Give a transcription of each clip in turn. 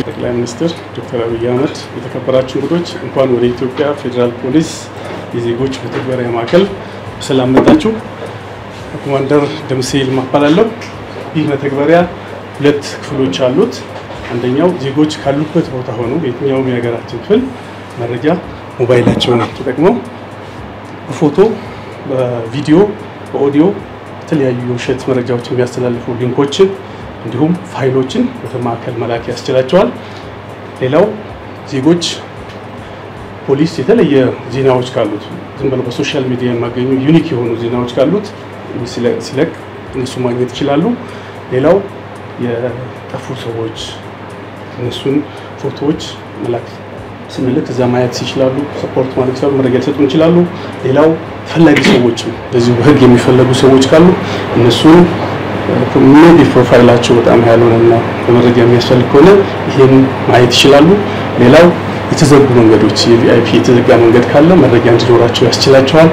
ጠቅላይ ሚኒስትር ዶክተር አብይ አህመድ፣ የተከበራችሁ እንግዶች እንኳን ወደ ኢትዮጵያ ፌዴራል ፖሊስ የዜጎች መተግበሪያ ማዕከል በሰላም መጣችሁ። ኮማንደር ደምሴ ይልማ እባላለሁ። ይህ መተግበሪያ ሁለት ክፍሎች አሉት። አንደኛው ዜጎች ካሉበት ቦታ ሆነው የትኛውም የሀገራችን ክፍል መረጃ ሞባይላቸውን ተጠቅመው በፎቶ፣ በቪዲዮ፣ በኦዲዮ የተለያዩ የውሸት መረጃዎች የሚያስተላልፉ ሊንኮችን እንዲሁም ፋይሎችን ወደ ማዕከል መላክ ያስችላቸዋል። ሌላው ዜጎች ፖሊስ የተለየ ዜናዎች ካሉት ዝም ብለው በሶሻል ሚዲያ የማገኙ ዩኒክ የሆኑ ዜናዎች ካሉት ሲለቅ እነሱ ማግኘት ይችላሉ። ሌላው የጠፉ ሰዎች እነሱን ፎቶዎች መላክ ስንልክ እዛ ማየት ይችላሉ። ሰፖርት ማድረግ ይችላሉ። መረጃ ሊሰጡን ይችላሉ። ሌላው ፈላጊ ሰዎችም እንደዚሁ በህግ የሚፈለጉ ሰዎች ካሉ እነሱን ሜቢ ፕሮፋይላቸው በጣም ያልሆነና በመረጃ የሚያስፈልግ ከሆነ ይሄን ማየት ይችላሉ። ሌላው የተዘጉ መንገዶች የቪአይፒ የተዘጋ መንገድ ካለ መረጃ እንዲኖራቸው ያስችላቸዋል።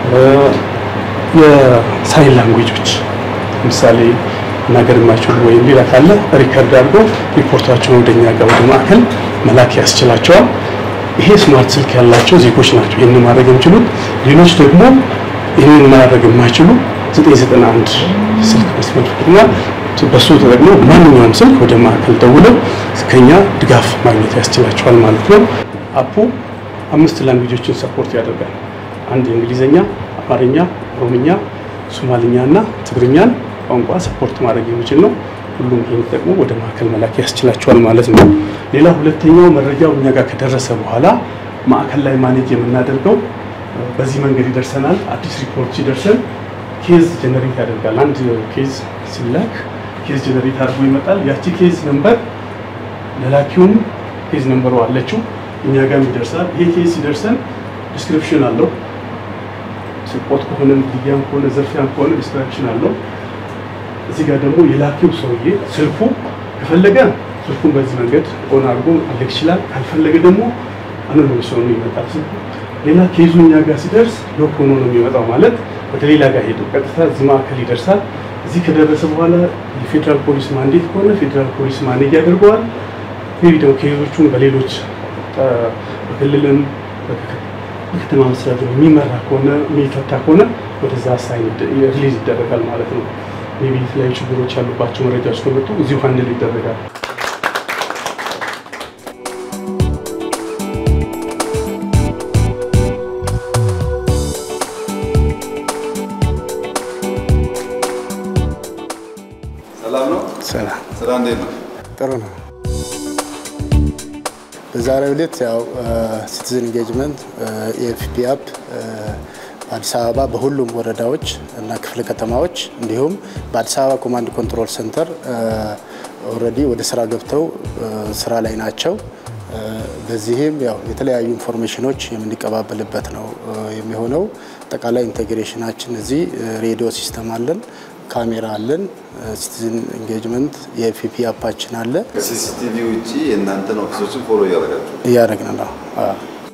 የሳይን ላንጉጆች ለምሳሌ መናገር የማይችሉ ወይም ሌላ ካለ ሪከርድ አድርጎ ሪፖርታቸውን ወደኛ ጋር ወደ ማዕከል መላክ ያስችላቸዋል። ይሄ ስማርት ስልክ ያላቸው ዜጎች ናቸው ይህንን ማድረግ የሚችሉት። ሌሎች ደግሞ ይህንን ማድረግ የማይችሉ 991 ስልክ መስመር እና በሱ ተጠቅመው ማንኛውም ስልክ ወደ ማዕከል ደውለው ከኛ ድጋፍ ማግኘት ያስችላቸዋል ማለት ነው። አፑ አምስት ላንጉጆችን ሰፖርት ያደርጋል። አንድ የእንግሊዝኛ፣ አማርኛ፣ ኦሮምኛ፣ ሶማልኛ እና ትግርኛን ቋንቋ ሰፖርት ማድረግ የሚችል ነው። ሁሉም ይህን ተጠቅሞ ወደ ማዕከል መላክ ያስችላቸዋል ማለት ነው። ሌላ ሁለተኛው መረጃው እኛ ጋር ከደረሰ በኋላ ማዕከል ላይ ማኔጅ የምናደርገው በዚህ መንገድ ይደርሰናል። አዲስ ሪፖርት ሲደርሰን ኬዝ ጀነሬት ያደርጋል። አንድ ኬዝ ሲላክ ኬዝ ጀነሬት አድርጎ ይመጣል። ያቺ ኬዝ ነምበር ለላኪውም ኬዝ ነምበሩ አለችው እኛ ጋር ይደርሳል። ይሄ ኬዝ ሲደርሰን ዲስክሪፕሽን አለው። ስርቆት ከሆነ ግድያም ከሆነ ዘርፊያም ከሆነ ዲስክሪፕሽን አለው። እዚህ ጋር ደግሞ የላኪው ሰውዬ ስልኩ ከፈለገ ስልኩን በዚህ መንገድ ኦን አድርጎ መፈለግ ይችላል። ካልፈለገ ደግሞ አኖኒመስ ሆኖ ይመጣል ስልኩ። ሌላ ኬዙ እኛ ጋር ሲደርስ ሎክ ሆኖ ነው የሚመጣው ማለት ወደ ሌላ ጋር ሄዶ ቀጥታ እዚህ ማዕከል ይደርሳል። እዚህ ከደረሰ በኋላ የፌዴራል ፖሊስ ማንዴት ከሆነ ፌዴራል ፖሊስ ማኔጅ ያደርገዋል። ሜቢ ደግሞ ኬዞቹን በሌሎች በክልልም በከተማ መስተዳድር የሚመራ ከሆነ የሚፈታ ከሆነ ወደዛ ሳይን ሪሊዝ ይደረጋል ማለት ነው። ሜቢ የተለያዩ ችግሮች ያሉባቸው መረጃዎች ከመጡ እዚሁ ሀንድል ይደረጋል። ሰላም ነው። ሰላም ስራ እንዴት ነው? ጥሩ ነው። በዛሬው ዕለት ያው ሲቲዝን ኢንጌጅመንት የኤፍፒ አፕ በአዲስ አበባ በሁሉም ወረዳዎች እና ክፍለ ከተማዎች እንዲሁም በአዲስ አበባ ኮማንድ ኮንትሮል ሴንተር ኦልሬዲ ወደ ስራ ገብተው ስራ ላይ ናቸው። በዚህም ያው የተለያዩ ኢንፎርሜሽኖች የምንቀባበልበት ነው የሚሆነው። አጠቃላይ ኢንቴግሬሽናችን እዚህ ሬዲዮ ሲስተም አለን፣ ካሜራ አለን፣ ሲቲዝን ኢንጌጅመንት የኤፍፒ አፓችን አለ። ከሲሲቲቪ ውጭ የእናንተን ኦፊሶችን ፎሎ እያደረጋችሁ እያደረግን ነው። አዎ።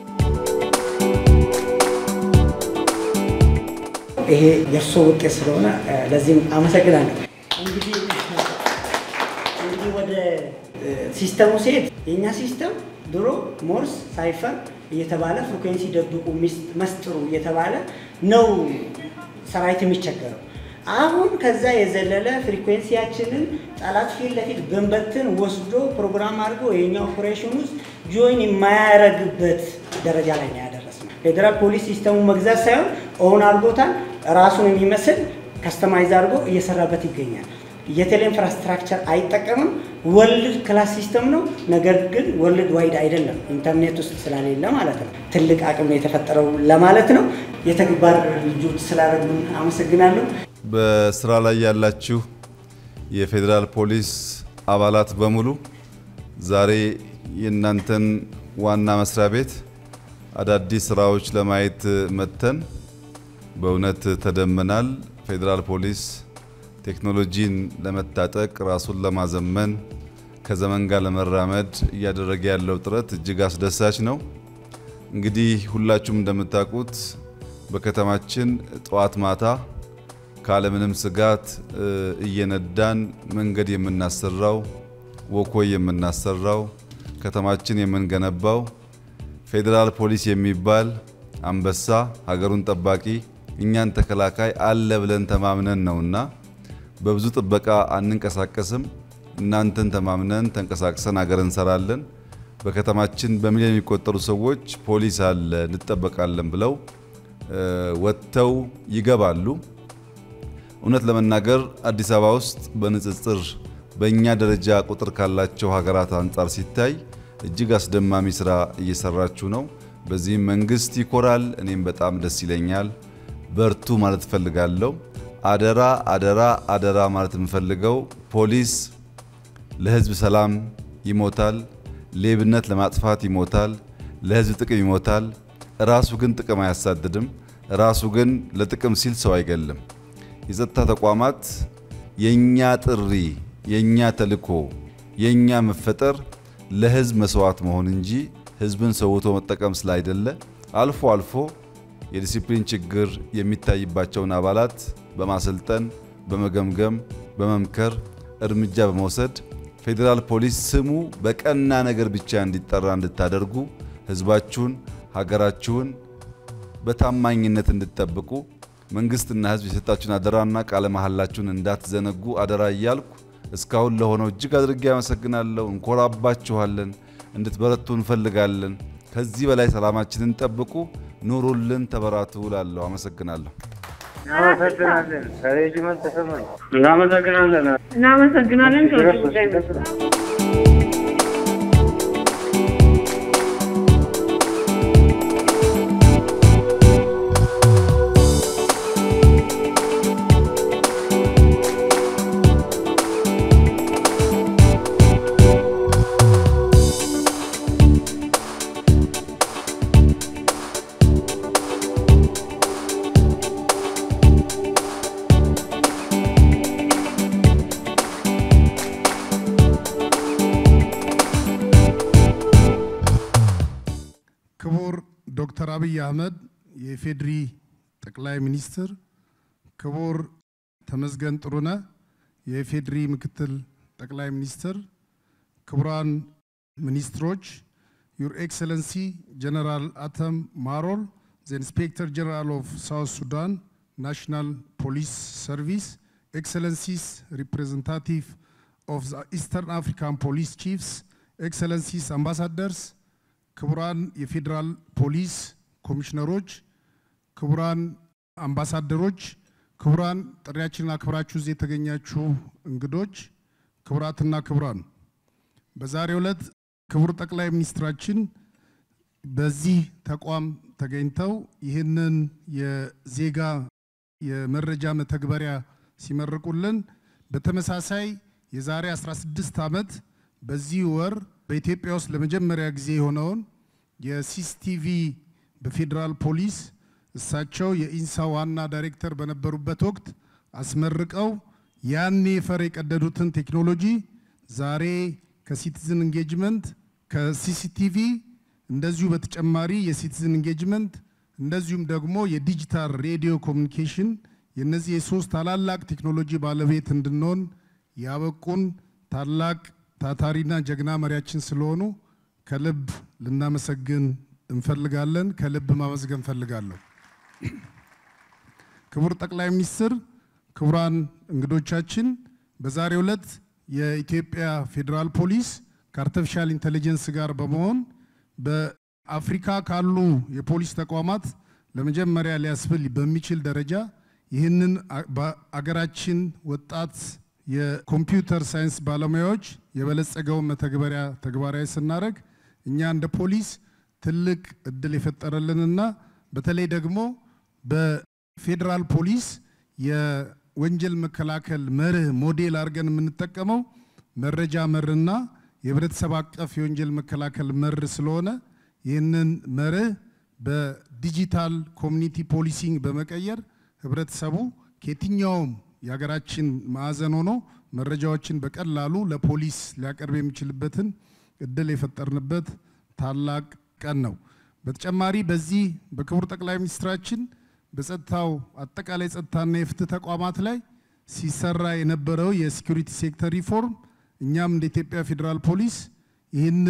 ይሄ የእርሶ ውጤት ስለሆነ ለዚህም አመሰግናለሁ። እንግዲህ እንግዲህ ወደ ሲስተሙ ሲሄድ የእኛ ሲስተም ድሮ ሞርስ ሳይፈር እየተባለ ፍሪኩዌንሲ ደብቁ መስጥሩ እየተባለ ነው ሰራዊት የሚቸገረው። አሁን ከዛ የዘለለ ፍሪኩዌንሲያችንን ጠላት ፊት ለፊት ብንበትን ወስዶ ፕሮግራም አድርጎ የኛ ኦፕሬሽን ውስጥ ጆይን የማያደርግበት ደረጃ ላይ ነው ያደረስነው። ፌዴራል ፖሊስ ሲስተሙ መግዛት ሳይሆን ኦን አድርጎታል። ራሱን የሚመስል ከስተማይዝ አድርጎ እየሰራበት ይገኛል። የቴሌ ኢንፍራስትራክቸር አይጠቀምም። ወርልድ ክላስ ሲስተም ነው። ነገር ግን ወርልድ ዋይድ አይደለም፣ ኢንተርኔት ውስጥ ስላሌለ ማለት ነው። ትልቅ አቅም ነው የተፈጠረው ለማለት ነው። የተግባር ልጆች ስላደረጉን አመሰግናለሁ። በስራ ላይ ያላችሁ የፌዴራል ፖሊስ አባላት በሙሉ ዛሬ የእናንተን ዋና መስሪያ ቤት አዳዲስ ስራዎች ለማየት መጥተን በእውነት ተደምመናል። ፌዴራል ፖሊስ ቴክኖሎጂን ለመታጠቅ ራሱን ለማዘመን ከዘመን ጋር ለመራመድ እያደረገ ያለው ጥረት እጅግ አስደሳች ነው። እንግዲህ ሁላችሁም እንደምታውቁት በከተማችን ጠዋት ማታ ካለምንም ስጋት እየነዳን መንገድ የምናሰራው ወኮይ የምናሰራው ከተማችን የምንገነባው ፌዴራል ፖሊስ የሚባል አንበሳ ሀገሩን ጠባቂ እኛን ተከላካይ አለ ብለን ተማምነን ነውና በብዙ ጥበቃ አንንቀሳቀስም። እናንተን ተማምነን ተንቀሳቅሰን ሀገር እንሰራለን። በከተማችን በሚሊዮን የሚቆጠሩ ሰዎች ፖሊስ አለ እንጠበቃለን ብለው ወጥተው ይገባሉ። እውነት ለመናገር አዲስ አበባ ውስጥ በንጽጽር በእኛ ደረጃ ቁጥር ካላቸው ሀገራት አንጻር ሲታይ እጅግ አስደማሚ ስራ እየሰራችሁ ነው። በዚህም መንግስት ይኮራል፣ እኔም በጣም ደስ ይለኛል። በርቱ ማለት እፈልጋለሁ። አደራ አደራ አደራ ማለት የምፈልገው ፖሊስ ለህዝብ ሰላም ይሞታል፣ ሌብነት ለማጥፋት ይሞታል፣ ለህዝብ ጥቅም ይሞታል። ራሱ ግን ጥቅም አያሳድድም። ራሱ ግን ለጥቅም ሲል ሰው አይገልም። የጸጥታ ተቋማት የኛ ጥሪ፣ የኛ ተልዕኮ፣ የኛ መፈጠር ለህዝብ መስዋዕት መሆን እንጂ ህዝብን ሰውቶ መጠቀም ስላይደለ አልፎ አልፎ የዲሲፕሊን ችግር የሚታይባቸውን አባላት በማሰልጠን በመገምገም በመምከር እርምጃ በመውሰድ ፌዴራል ፖሊስ ስሙ በቀና ነገር ብቻ እንዲጠራ እንድታደርጉ ህዝባችሁን፣ ሀገራችሁን በታማኝነት እንድትጠብቁ መንግስትና ህዝብ የሰጣችሁን አደራና ቃለ መሐላችሁን እንዳትዘነጉ አደራ እያልኩ እስካሁን ለሆነው እጅግ አድርጌ አመሰግናለሁ። እንኮራባችኋለን። እንድትበረቱ እንፈልጋለን። ከዚህ በላይ ሰላማችንን ጠብቁ። ኑሩልን፣ ተበራቱ እላለሁ። አመሰግናለሁ። እናመሰግናለን። ከሬጅመንት ተሰማኝ እናመሰግናለን። እናመሰግናለን። ከውጭ ጉዳይ ሚኒስትር ክቡር ዶክተር አብይ አህመድ የኢፌዴሪ ጠቅላይ ሚኒስትር፣ ክቡር ተመስገን ጥሩነህ የኢፌዴሪ ምክትል ጠቅላይ ሚኒስትር፣ ክቡራን ሚኒስትሮች፣ ዩር ኤክሰለንሲ ጀነራል አተም ማሮል ዘ ኢንስፔክተር ጀነራል ኦፍ ሳውት ሱዳን ናሽናል ፖሊስ ሰርቪስ፣ ኤክሰለንሲስ ሪፕሬዘንታቲቭ ኦፍ ዘ ኢስተርን አፍሪካን ፖሊስ ቺፍስ፣ ኤክሰለንሲስ አምባሳደርስ ክቡራን የፌዴራል ፖሊስ ኮሚሽነሮች፣ ክቡራን አምባሳደሮች፣ ክቡራን ጥሪያችንን አክብራችሁ እዚህ የተገኛችሁ እንግዶች፣ ክቡራትና ክቡራን፣ በዛሬው ዕለት ክቡር ጠቅላይ ሚኒስትራችን በዚህ ተቋም ተገኝተው ይህንን የዜጋ የመረጃ መተግበሪያ ሲመርቁልን በተመሳሳይ የዛሬ 16 ዓመት በዚህ ወር በኢትዮጵያ ውስጥ ለመጀመሪያ ጊዜ የሆነውን የሲሲቲቪ በፌዴራል ፖሊስ እሳቸው የኢንሳ ዋና ዳይሬክተር በነበሩበት ወቅት አስመርቀው ያኔ ፈር የቀደዱትን ቴክኖሎጂ ዛሬ ከሲቲዝን ኢንጌጅመንት ከሲሲቲቪ እንደዚሁ በተጨማሪ የሲቲዝን ኢንጌጅመንት እንደዚሁም ደግሞ የዲጂታል ሬዲዮ ኮሚኒኬሽን የነዚህ የሶስት ታላላቅ ቴክኖሎጂ ባለቤት እንድንሆን ያበቁን ታላቅ ታታሪና ጀግና መሪያችን ስለሆኑ ከልብ ልናመሰግን እንፈልጋለን። ከልብ ማመስገን እንፈልጋለሁ። ክቡር ጠቅላይ ሚኒስትር፣ ክቡራን እንግዶቻችን፣ በዛሬው ዕለት የኢትዮጵያ ፌዴራል ፖሊስ ከአርቲፊሻል ኢንቴሊጀንስ ጋር በመሆን በአፍሪካ ካሉ የፖሊስ ተቋማት ለመጀመሪያ ሊያስብል በሚችል ደረጃ ይህንን በአገራችን ወጣት የኮምፒውተር ሳይንስ ባለሙያዎች የበለጸገውን መተግበሪያ ተግባራዊ ስናደርግ እኛ እንደ ፖሊስ ትልቅ እድል የፈጠረልንና በተለይ ደግሞ በፌዴራል ፖሊስ የወንጀል መከላከል መርህ ሞዴል አድርገን የምንጠቀመው መረጃ መርና የህብረተሰብ አቀፍ የወንጀል መከላከል መር ስለሆነ ይህንን መርህ በዲጂታል ኮሚኒቲ ፖሊሲንግ በመቀየር ህብረተሰቡ ከየትኛውም የሀገራችን ማዕዘን ሆኖ መረጃዎችን በቀላሉ ለፖሊስ ሊያቀርብ የሚችልበትን እድል የፈጠርንበት ታላቅ ቀን ነው። በተጨማሪ በዚህ በክቡር ጠቅላይ ሚኒስትራችን በጸጥታው አጠቃላይ ጸጥታና የፍትህ ተቋማት ላይ ሲሰራ የነበረው የሴኩሪቲ ሴክተር ሪፎርም እኛም እንደ ኢትዮጵያ ፌዴራል ፖሊስ ይህንን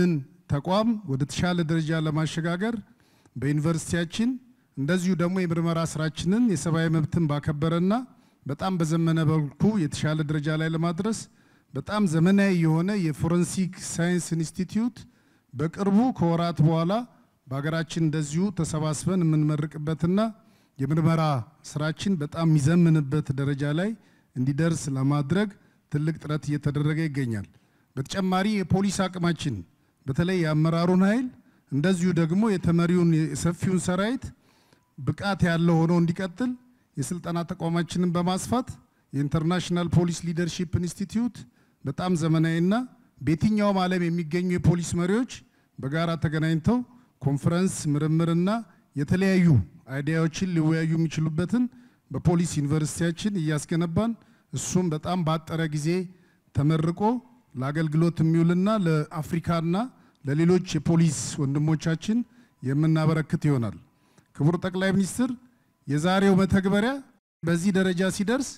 ተቋም ወደ ተሻለ ደረጃ ለማሸጋገር በዩኒቨርሲቲያችን እንደዚሁ ደግሞ የምርመራ ስራችንን የሰብአዊ መብትን ባከበረና በጣም በዘመነ መልኩ የተሻለ ደረጃ ላይ ለማድረስ በጣም ዘመናዊ የሆነ የፎረንሲክ ሳይንስ ኢንስቲትዩት በቅርቡ ከወራት በኋላ በሀገራችን እንደዚሁ ተሰባስበን የምንመርቅበትና የምርመራ ስራችን በጣም የሚዘምንበት ደረጃ ላይ እንዲደርስ ለማድረግ ትልቅ ጥረት እየተደረገ ይገኛል። በተጨማሪ የፖሊስ አቅማችን በተለይ የአመራሩን ኃይል እንደዚሁ ደግሞ የተመሪውን የሰፊውን ሰራዊት ብቃት ያለው ሆኖ እንዲቀጥል የስልጠና ተቋማችንን በማስፋት የኢንተርናሽናል ፖሊስ ሊደርሺፕ ኢንስቲትዩት በጣም ዘመናዊና በየትኛውም ዓለም የሚገኙ የፖሊስ መሪዎች በጋራ ተገናኝተው ኮንፈረንስ፣ ምርምርና የተለያዩ አይዲያዎችን ሊወያዩ የሚችሉበትን በፖሊስ ዩኒቨርሲቲያችን እያስገነባን እሱም በጣም ባጠረ ጊዜ ተመርቆ ለአገልግሎት የሚውልና ለአፍሪካና ለሌሎች የፖሊስ ወንድሞቻችን የምናበረክት ይሆናል። ክቡር ጠቅላይ ሚኒስትር የዛሬው መተግበሪያ በዚህ ደረጃ ሲደርስ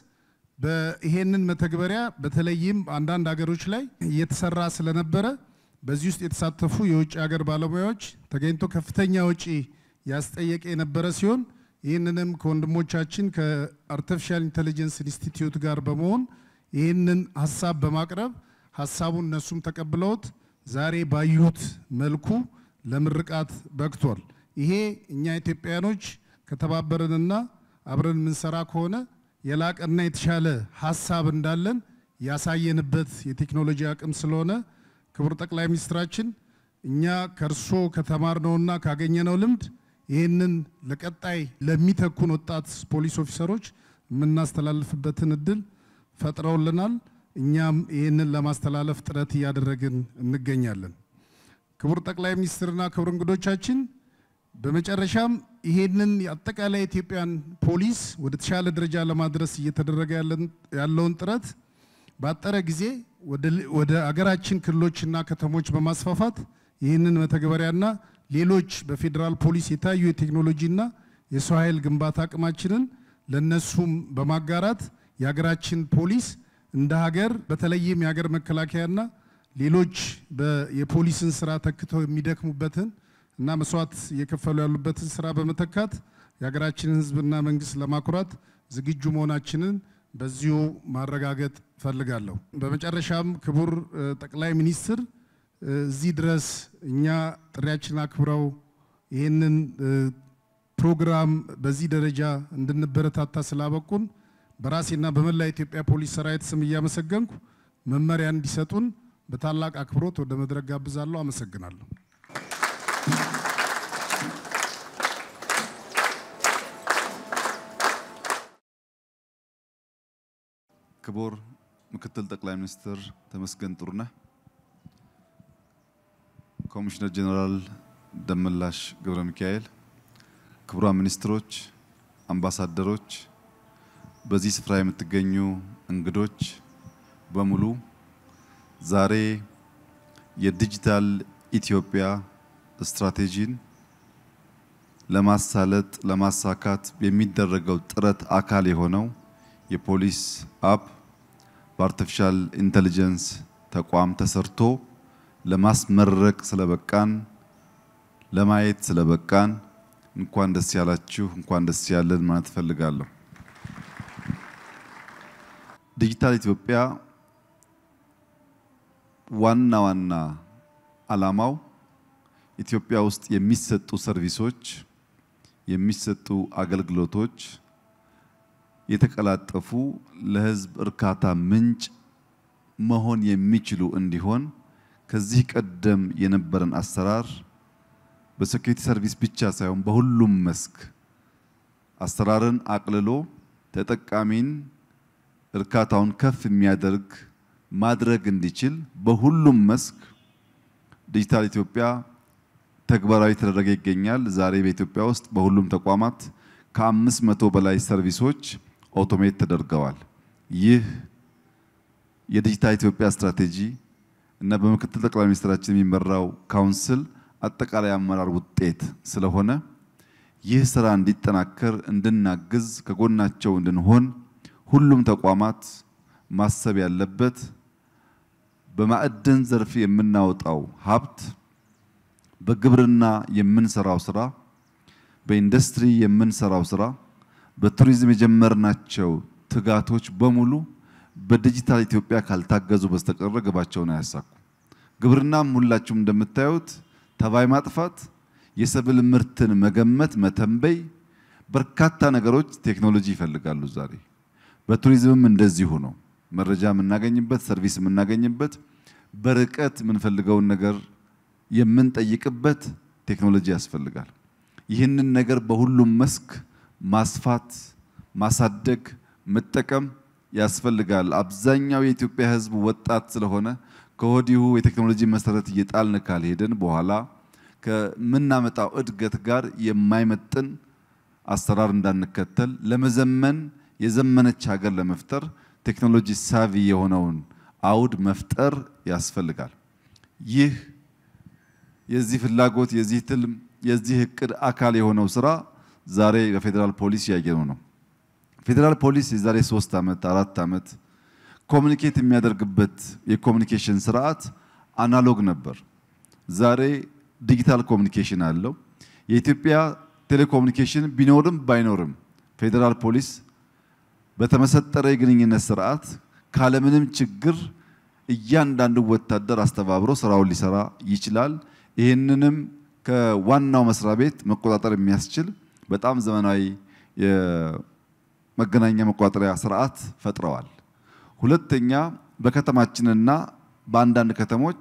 ይሄንን መተግበሪያ በተለይም አንዳንድ ሀገሮች ላይ እየተሰራ ስለነበረ በዚህ ውስጥ የተሳተፉ የውጭ ሀገር ባለሙያዎች ተገኝቶ ከፍተኛ ወጪ ያስጠየቀ የነበረ ሲሆን ይህንንም ከወንድሞቻችን ከአርቲፊሻል ኢንቴሊጀንስ ኢንስቲትዩት ጋር በመሆን ይህንን ሀሳብ በማቅረብ ሀሳቡን እነሱም ተቀብለውት ዛሬ ባዩት መልኩ ለምርቃት በቅቷል። ይሄ እኛ ኢትዮጵያኖች ከተባበርንና አብረን የምንሰራ ከሆነ የላቀና የተሻለ ሀሳብ እንዳለን ያሳየንበት የቴክኖሎጂ አቅም ስለሆነ ክቡር ጠቅላይ ሚኒስትራችን እኛ ከእርሶ ከተማርነውና ካገኘነው ልምድ ይህንን ለቀጣይ ለሚተኩን ወጣት ፖሊስ ኦፊሰሮች የምናስተላልፍበትን እድል ፈጥረውልናል። እኛም ይህንን ለማስተላለፍ ጥረት እያደረግን እንገኛለን። ክቡር ጠቅላይ ሚኒስትርና ክቡር እንግዶቻችን በመጨረሻም ይሄንን አጠቃላይ የኢትዮጵያን ፖሊስ ወደ ተሻለ ደረጃ ለማድረስ እየተደረገ ያለውን ጥረት ባጠረ ጊዜ ወደ አገራችን ክልሎችና ከተሞች በማስፋፋት ይህንን መተግበሪያና ሌሎች በፌዴራል ፖሊስ የታዩ የቴክኖሎጂና የሰው ኃይል ግንባታ አቅማችንን ለነሱም በማጋራት የሀገራችን ፖሊስ እንደ ሀገር በተለይም የሀገር መከላከያና ሌሎች የፖሊስን ስራ ተክተው የሚደክሙበትን እና መስዋዕት እየከፈሉ ያሉበትን ስራ በመተካት የሀገራችንን ሕዝብና መንግስት ለማኩራት ዝግጁ መሆናችንን በዚሁ ማረጋገጥ ፈልጋለሁ። በመጨረሻም ክቡር ጠቅላይ ሚኒስትር እዚህ ድረስ እኛ ጥሪያችን አክብረው ይህንን ፕሮግራም በዚህ ደረጃ እንድንበረታታ ስላበቁን በራሴና በመላ ኢትዮጵያ ፖሊስ ሰራዊት ስም እያመሰገንኩ መመሪያ እንዲሰጡን በታላቅ አክብሮት ወደ መድረክ ጋብዛለሁ። አመሰግናለሁ። ክቡር ምክትል ጠቅላይ ሚኒስትር ተመስገን ጥሩነህ፣ ኮሚሽነር ጀኔራል ደመላሽ ገብረ ሚካኤል፣ ክቡራን ሚኒስትሮች፣ አምባሳደሮች፣ በዚህ ስፍራ የምትገኙ እንግዶች በሙሉ ዛሬ የዲጂታል ኢትዮጵያ ስትራቴጂን ለማሳለጥ ለማሳካት የሚደረገው ጥረት አካል የሆነው የፖሊስ አፕ በአርቲፊሻል ኢንተሊጀንስ ተቋም ተሰርቶ ለማስመረቅ ስለበቃን ለማየት ስለበቃን እንኳን ደስ ያላችሁ፣ እንኳን ደስ ያለን ማለት እፈልጋለሁ። ዲጂታል ኢትዮጵያ ዋና ዋና ዓላማው ኢትዮጵያ ውስጥ የሚሰጡ ሰርቪሶች የሚሰጡ አገልግሎቶች የተቀላጠፉ ለሕዝብ እርካታ ምንጭ መሆን የሚችሉ እንዲሆን ከዚህ ቀደም የነበረን አሰራር በሴኩሪቲ ሰርቪስ ብቻ ሳይሆን በሁሉም መስክ አሰራርን አቅልሎ ተጠቃሚን እርካታውን ከፍ የሚያደርግ ማድረግ እንዲችል በሁሉም መስክ ዲጂታል ኢትዮጵያ ተግባራዊ ተደረገ ይገኛል። ዛሬ በኢትዮጵያ ውስጥ በሁሉም ተቋማት ከአምስት መቶ በላይ ሰርቪሶች ኦቶሜት ተደርገዋል። ይህ የዲጂታል ኢትዮጵያ ስትራቴጂ እና በምክትል ጠቅላይ ሚኒስትራችን የሚመራው ካውንስል አጠቃላይ አመራር ውጤት ስለሆነ ይህ ስራ እንዲጠናከር እንድናግዝ ከጎናቸው እንድንሆን ሁሉም ተቋማት ማሰብ ያለበት በማዕድን ዘርፍ የምናወጣው ሀብት በግብርና የምንሰራው ስራ፣ በኢንዱስትሪ የምንሰራው ስራ፣ በቱሪዝም የጀመርናቸው ትጋቶች በሙሉ በዲጂታል ኢትዮጵያ ካልታገዙ በስተቀር ግባቸውን አያሳኩ። ግብርናም ሁላችሁም እንደምታዩት ተባይ ማጥፋት፣ የሰብል ምርትን መገመት፣ መተንበይ በርካታ ነገሮች ቴክኖሎጂ ይፈልጋሉ ዛሬ። በቱሪዝምም እንደዚሁ ነው። መረጃ የምናገኝበት ሰርቪስ የምናገኝበት በርቀት የምንፈልገውን ነገር የምንጠይቅበት ቴክኖሎጂ ያስፈልጋል። ይህንን ነገር በሁሉም መስክ ማስፋት፣ ማሳደግ፣ መጠቀም ያስፈልጋል። አብዛኛው የኢትዮጵያ ሕዝብ ወጣት ስለሆነ ከወዲሁ የቴክኖሎጂ መሰረት እየጣልን ካልሄድን በኋላ ከምናመጣው እድገት ጋር የማይመጥን አሰራር እንዳንከተል ለመዘመን የዘመነች ሀገር ለመፍጠር ቴክኖሎጂ ሳቪ የሆነውን አውድ መፍጠር ያስፈልጋል። ይህ የዚህ ፍላጎት የዚህ ትልም የዚህ እቅድ አካል የሆነው ስራ ዛሬ በፌዴራል ፖሊስ ያየነው ነው። ፌዴራል ፖሊስ የዛሬ ሶስት ዓመት አራት ዓመት ኮሚኒኬት የሚያደርግበት የኮሚኒኬሽን ስርዓት አናሎግ ነበር። ዛሬ ዲጂታል ኮሚኒኬሽን አለው። የኢትዮጵያ ቴሌኮሙኒኬሽን ቢኖርም ባይኖርም ፌዴራል ፖሊስ በተመሰጠረ የግንኙነት ስርዓት ካለምንም ችግር እያንዳንዱ ወታደር አስተባብሮ ስራውን ሊሰራ ይችላል። ይህንንም ከዋናው መስሪያ ቤት መቆጣጠር የሚያስችል በጣም ዘመናዊ የመገናኛ መቆጣጠሪያ ስርዓት ፈጥረዋል። ሁለተኛ በከተማችንና በአንዳንድ ከተሞች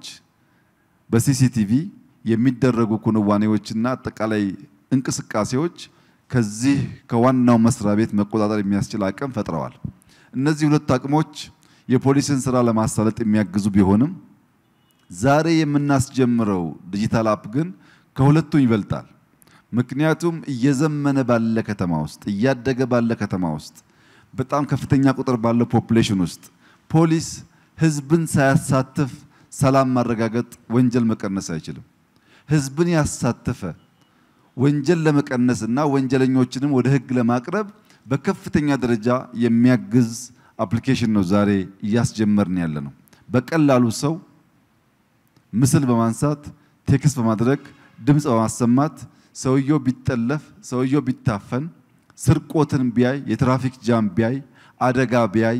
በሲሲቲቪ የሚደረጉ ክንዋኔዎችና አጠቃላይ እንቅስቃሴዎች ከዚህ ከዋናው መስሪያ ቤት መቆጣጠር የሚያስችል አቅም ፈጥረዋል። እነዚህ ሁለት አቅሞች የፖሊስን ስራ ለማሳለጥ የሚያግዙ ቢሆንም ዛሬ የምናስጀምረው ዲጂታል አፕ ግን ከሁለቱም ይበልጣል። ምክንያቱም እየዘመነ ባለ ከተማ ውስጥ እያደገ ባለ ከተማ ውስጥ በጣም ከፍተኛ ቁጥር ባለው ፖፑሌሽን ውስጥ ፖሊስ ህዝብን ሳያሳትፍ ሰላም ማረጋገጥ፣ ወንጀል መቀነስ አይችልም። ህዝብን ያሳተፈ ወንጀል ለመቀነስ እና ወንጀለኞችንም ወደ ህግ ለማቅረብ በከፍተኛ ደረጃ የሚያግዝ አፕሊኬሽን ነው ዛሬ እያስጀመርን ያለ ነው። በቀላሉ ሰው ምስል በማንሳት ቴክስት በማድረግ ድምፅ በማሰማት ሰውየው ቢጠለፍ፣ ሰውየው ቢታፈን፣ ስርቆትን ቢያይ፣ የትራፊክ ጃም ቢያይ፣ አደጋ ቢያይ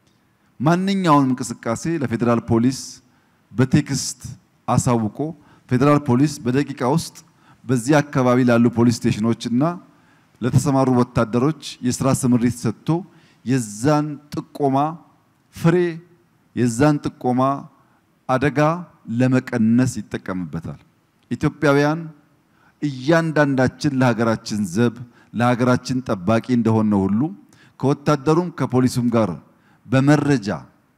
ማንኛውንም እንቅስቃሴ ለፌዴራል ፖሊስ በቴክስት አሳውቆ ፌዴራል ፖሊስ በደቂቃ ውስጥ በዚህ አካባቢ ላሉ ፖሊስ ስቴሽኖች እና ለተሰማሩ ወታደሮች የስራ ስምሪት ሰጥቶ የዛን ጥቆማ ፍሬ የዛን ጥቆማ አደጋ ለመቀነስ ይጠቀምበታል። ኢትዮጵያውያን እያንዳንዳችን ለሀገራችን ዘብ ለሀገራችን ጠባቂ እንደሆነ ሁሉ ከወታደሩም ከፖሊሱም ጋር በመረጃ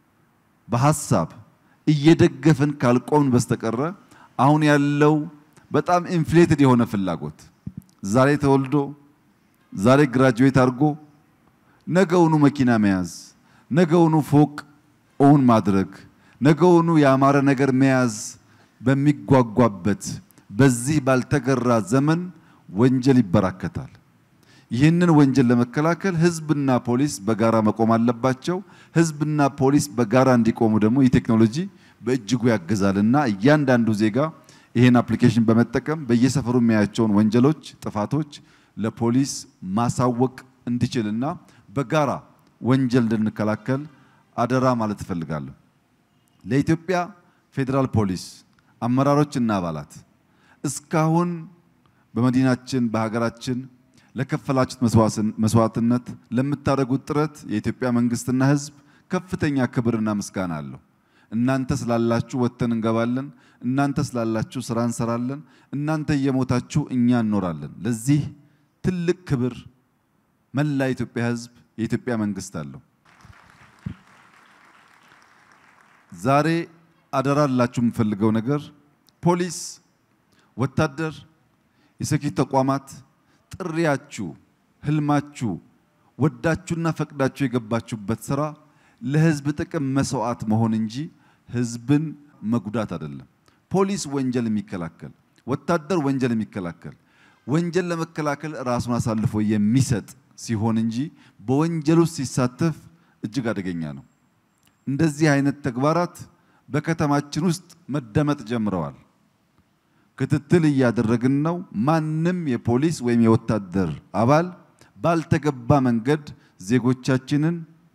በሀሳብ እየደገፍን ካልቆምን በስተቀረ አሁን ያለው በጣም ኢንፍሌትድ የሆነ ፍላጎት ዛሬ ተወልዶ ዛሬ ግራጁዌት አድርጎ ነገውኑ መኪና መያዝ፣ ነገውኑ ፎቅ ኦውን ማድረግ፣ ነገውኑ ያማረ ነገር መያዝ በሚጓጓበት በዚህ ባልተገራ ዘመን ወንጀል ይበራከታል። ይህንን ወንጀል ለመከላከል ህዝብና ፖሊስ በጋራ መቆም አለባቸው። ህዝብና ፖሊስ በጋራ እንዲቆሙ ደግሞ ይህ ቴክኖሎጂ በእጅጉ ያግዛልና እያንዳንዱ ዜጋ ይህን አፕሊኬሽን በመጠቀም በየሰፈሩ የሚያያቸውን ወንጀሎች፣ ጥፋቶች ለፖሊስ ማሳወቅ እንዲችልና በጋራ ወንጀል እንድንከላከል አደራ ማለት እፈልጋለሁ። ለኢትዮጵያ ፌዴራል ፖሊስ አመራሮችና አባላት እስካሁን በመዲናችን በሀገራችን ለከፈላችሁት መስዋዕትነት ለምታደርጉት ጥረት የኢትዮጵያ መንግስትና ህዝብ ከፍተኛ ክብርና ምስጋና አለው። እናንተ ስላላችሁ ወጥተን እንገባለን። እናንተ ስላላችሁ ስራ እንሰራለን። እናንተ እየሞታችሁ እኛ እንኖራለን። ለዚህ ትልቅ ክብር መላ የኢትዮጵያ ህዝብ የኢትዮጵያ መንግስት አለው። ዛሬ አደራ ላችሁ የምፈልገው ነገር ፖሊስ፣ ወታደር፣ የሴኪሪቲ ተቋማት ጥሪያችሁ፣ ህልማችሁ፣ ወዳችሁና ፈቅዳችሁ የገባችሁበት ስራ ለህዝብ ጥቅም መስዋዕት መሆን እንጂ ህዝብን መጉዳት አይደለም። ፖሊስ ወንጀል የሚከላከል ወታደር ወንጀል የሚከላከል ወንጀል ለመከላከል ራሱን አሳልፎ የሚሰጥ ሲሆን እንጂ በወንጀል ውስጥ ሲሳተፍ እጅግ አደገኛ ነው። እንደዚህ አይነት ተግባራት በከተማችን ውስጥ መደመጥ ጀምረዋል። ክትትል እያደረግን ነው። ማንም የፖሊስ ወይም የወታደር አባል ባልተገባ መንገድ ዜጎቻችንን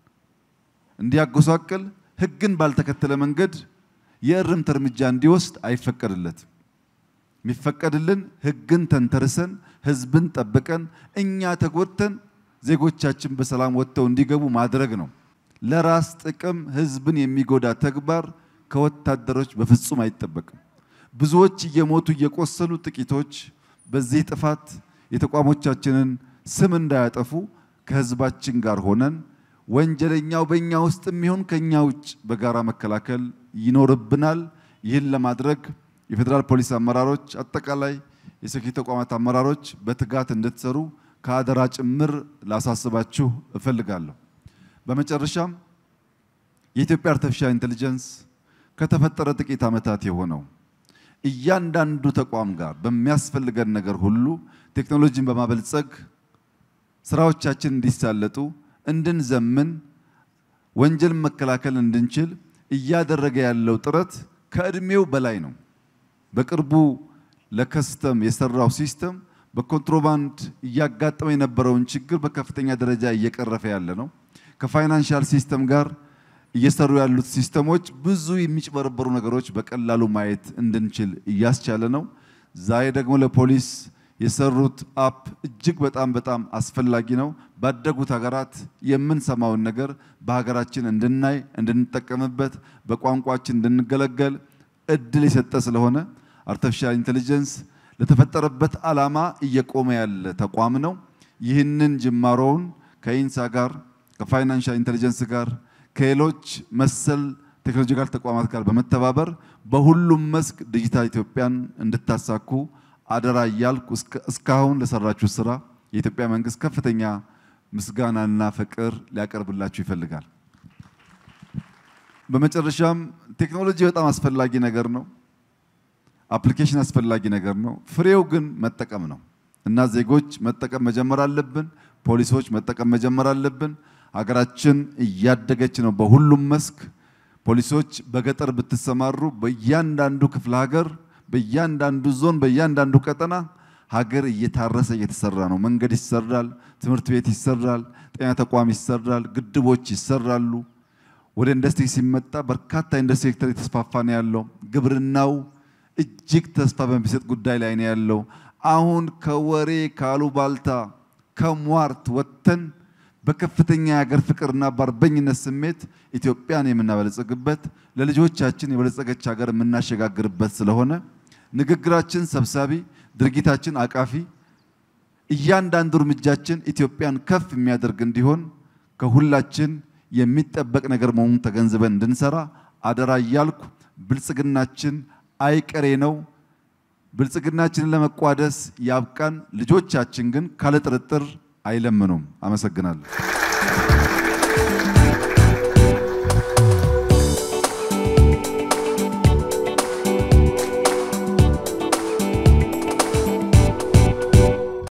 እንዲያጎሳቅል ሕግን ባልተከተለ መንገድ የእርምት እርምጃ እንዲወስድ አይፈቀድለትም። የሚፈቀድልን ሕግን ተንተርሰን ሕዝብን ጠብቀን እኛ ተጎድተን ዜጎቻችን በሰላም ወጥተው እንዲገቡ ማድረግ ነው። ለራስ ጥቅም ሕዝብን የሚጎዳ ተግባር ከወታደሮች በፍጹም አይጠበቅም። ብዙዎች እየሞቱ እየቆሰሉ፣ ጥቂቶች በዚህ ጥፋት የተቋሞቻችንን ስም እንዳያጠፉ ከሕዝባችን ጋር ሆነን ወንጀለኛው በእኛ ውስጥ የሚሆን ከኛ ውጭ በጋራ መከላከል ይኖርብናል። ይህን ለማድረግ የፌዴራል ፖሊስ አመራሮች፣ አጠቃላይ የሴኪሪቲ ተቋማት አመራሮች በትጋት እንድትሰሩ ከአደራ ጭምር ላሳስባችሁ እፈልጋለሁ። በመጨረሻም የኢትዮጵያ አርቲፊሻል ኢንቴሊጀንስ ከተፈጠረ ጥቂት ዓመታት የሆነው እያንዳንዱ ተቋም ጋር በሚያስፈልገን ነገር ሁሉ ቴክኖሎጂን በማበልጸግ ስራዎቻችን እንዲሳለጡ እንድንዘምን ወንጀልን መከላከል እንድንችል እያደረገ ያለው ጥረት ከእድሜው በላይ ነው። በቅርቡ ለከስተም የሰራው ሲስተም በኮንትሮባንድ እያጋጠመ የነበረውን ችግር በከፍተኛ ደረጃ እየቀረፈ ያለ ነው። ከፋይናንሻል ሲስተም ጋር እየሰሩ ያሉት ሲስተሞች ብዙ የሚጭበረበሩ ነገሮች በቀላሉ ማየት እንድንችል እያስቻለ ነው። ዛሬ ደግሞ ለፖሊስ የሰሩት አፕ እጅግ በጣም በጣም አስፈላጊ ነው። ባደጉት ሀገራት የምንሰማውን ነገር በሀገራችን እንድናይ እንድንጠቀምበት፣ በቋንቋችን እንድንገለገል እድል የሰጠ ስለሆነ አርቲፊሻል ኢንቴሊጀንስ ለተፈጠረበት ዓላማ እየቆመ ያለ ተቋም ነው። ይህንን ጅማሮውን ከኢንሳ ጋር ከፋይናንሻል ኢንቴሊጀንስ ጋር ከሌሎች መሰል ቴክኖሎጂካል ተቋማት ጋር በመተባበር በሁሉም መስክ ዲጂታል ኢትዮጵያን እንድታሳኩ አደራ እያልኩ እስካሁን ለሰራችሁ ስራ የኢትዮጵያ መንግስት ከፍተኛ ምስጋናና ፍቅር ሊያቀርብላችሁ ይፈልጋል። በመጨረሻም ቴክኖሎጂ በጣም አስፈላጊ ነገር ነው። አፕሊኬሽን አስፈላጊ ነገር ነው። ፍሬው ግን መጠቀም ነው እና ዜጎች መጠቀም መጀመር አለብን። ፖሊሶች መጠቀም መጀመር አለብን። ሀገራችን እያደገች ነው በሁሉም መስክ። ፖሊሶች በገጠር ብትሰማሩ በእያንዳንዱ ክፍለ ሀገር፣ በእያንዳንዱ ዞን፣ በእያንዳንዱ ቀጠና ሀገር እየታረሰ እየተሰራ ነው። መንገድ ይሰራል፣ ትምህርት ቤት ይሰራል፣ ጤና ተቋም ይሰራል፣ ግድቦች ይሰራሉ። ወደ ኢንዱስትሪ ሲመጣ በርካታ ኢንዱስትሪ ሴክተር የተስፋፋ ነው ያለው። ግብርናው እጅግ ተስፋ በሚሰጥ ጉዳይ ላይ ነው ያለው። አሁን ከወሬ ካሉባልታ ከሟርት ወጥተን በከፍተኛ የሀገር ፍቅርና በአርበኝነት ስሜት ኢትዮጵያን የምናበለጸግበት ለልጆቻችን የበለጸገች ሀገር የምናሸጋግርበት ስለሆነ ንግግራችን ሰብሳቢ፣ ድርጊታችን አቃፊ፣ እያንዳንዱ እርምጃችን ኢትዮጵያን ከፍ የሚያደርግ እንዲሆን ከሁላችን የሚጠበቅ ነገር መሆኑን ተገንዝበን እንድንሰራ አደራ እያልኩ ብልጽግናችን አይቀሬ ነው። ብልጽግናችንን ለመቋደስ ያብቃን። ልጆቻችን ግን ካለ ጥርጥር አይለምኑም። አመሰግናለሁ።